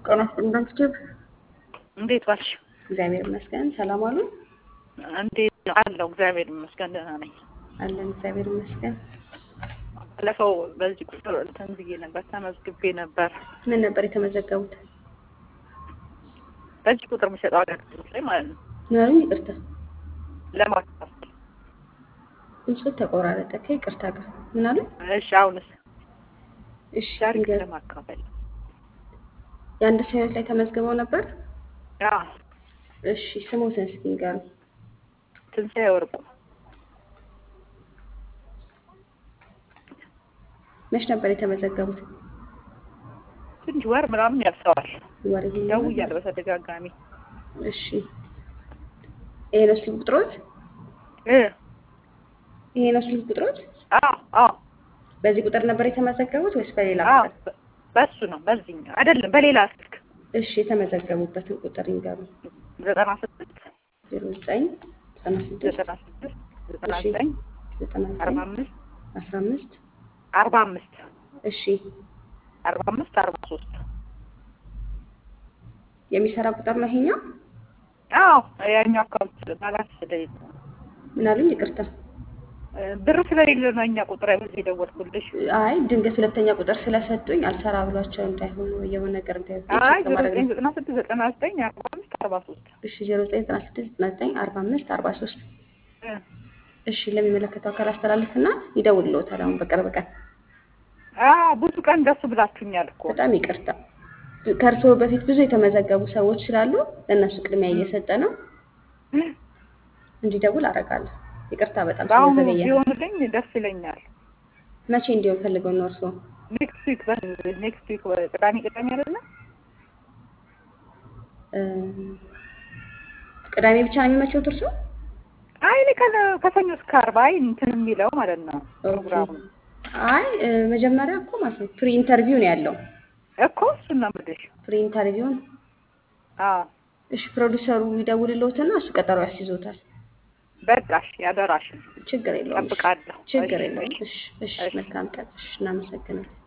ጤና ይስጥልኝ ቲዩብ እንዴት ዋልሽ? እግዚአብሔር ይመስገን። ሰላም አሉ? እንዴት ነው አለው? እግዚአብሔር ይመስገን ደህና ነኝ። አለን እግዚአብሔር ይመስገን። ባለፈው በዚህ ቁጥር እንትን ብዬ ነበር ተመዝግቤ ነበር። ምን ነበር የተመዘገቡት? በዚህ ቁጥር የሚሰጠው አገልግሎት ላይ ማለት ነው ናሩ ይቅርታ፣ ለማካፈል። ድምፁ ተቆራረጠ ከይቅርታ ጋር ምን አሉ? እሺ አሁንስ እሺ ታሪክ ንገር። ለማካፈል የአንድ ሰው ህይወት ላይ ተመዝግበው ነበር? አዎ እሺ ስሞትን እስኪ ንገሩ። ትንሣኤ ወርቁ መች ነበር የተመዘገቡት? ትንሽ ወር ምናምን ያርሰዋል። ወር ይሄ ደውያለሁ በተደጋጋሚ እሺ ይሄ ነው ስልክ ቁጥሮት? እ ይሄ ነው ስልክ ቁጥሮት? አዎ አዎ በዚህ ቁጥር ነበር የተመዘገቡት ወይስ በሌላ አዎ ቁጥር? በ- በሱ ነው በዚህኛው አይደለም በሌላ ስልክ እሺ የተመዘገቡበትን ቁጥር ይንገሩ። ዘጠና ስድስት ዜሮ ዘጠኝ ዘጠና ስድስት ዘጠና ስድስት ዘጠና እሺ ዘጠኝ ዘጠና አርባ ዘጠኝ አምስት አስራ አምስት አርባ አምስት እሺ አርባ አምስት አርባ ሶስት የሚሰራ ቁጥር ነው ይሄኛው? አዎ ያኛው አካውንት ባላንስ ስለሌለ ነው። ምን አሉኝ? ይቅርታ። እ ብር ስለሌለ ነው እኛ ቁጥር በዚህ የደወልኩልሽ። አይ ድንገት ሁለተኛ ቁጥር ስለሰጡኝ አልሰራ ብሏቸው እንዳይሆኑ የሆነ ነገር እንዳይሆን አይ ቼክ ዜሮ ለማድረግ ዘጠኝ ነው። ዘጠና ስድስት ዘጠና ዘጠኝ አርባ አምስት አርባ ሶስት እሺ ዜሮ ዘጠኝ ዘጠና ስድስት ዘጠና ዘጠኝ አርባ አምስት አርባ ሶስት እሺ ለሚመለከተው አካል አስተላልፍና ይደውልልዎታል አሁን በቅርብ ቀን። አዎ ብዙ ቀን ደስ ብላችሁኛል እኮ በጣም ይቅርታ ከእርስዎ በፊት ብዙ የተመዘገቡ ሰዎች ስላሉ ለእነሱ ቅድሚያ እየሰጠ ነው እንዲደውል አደርጋለሁ። ይቅርታ በጣም በአሁኑ ስለዘገየ። ቢሆንልኝ ደስ ይለኛል። መቼ እንዲሆን ፈልገው ነው እርስዎ? ኔክስት ዊክ ኔክስት ዊክ ቅዳሜ ቅዳሜ አይደለ? እ፣ ቅዳሜ ብቻ ነው የሚመቸውት እርስዎ? አይ እኔ ከነ- ከሰኞ እስከ ዓርብ አይ እንትን የሚለው ማለት ነው ፕሮግራሙ አይ እ፣ መጀመሪያ እኮ ማለት ነው ፕሪ ኢንተርቪው ነው ያለው። እኮ እሱን ነው የምልሽ። ፕሪ ኢንተርቪውን አዎ እሺ፣ ፕሮዲሰሩ ይደውልልዎትና እሱ ቀጠሮ ያስይዞታል። በቃሽ፣ ያደራሽን ችግር የለውም። እሺ፣ እጠብቃለሁ። ችግር እሺ፣ የለውም። እሺ፣ እሺ፣ እሺ፣ እሺ። መልካም ቀን። እሺ፣ እናመሰግናለን።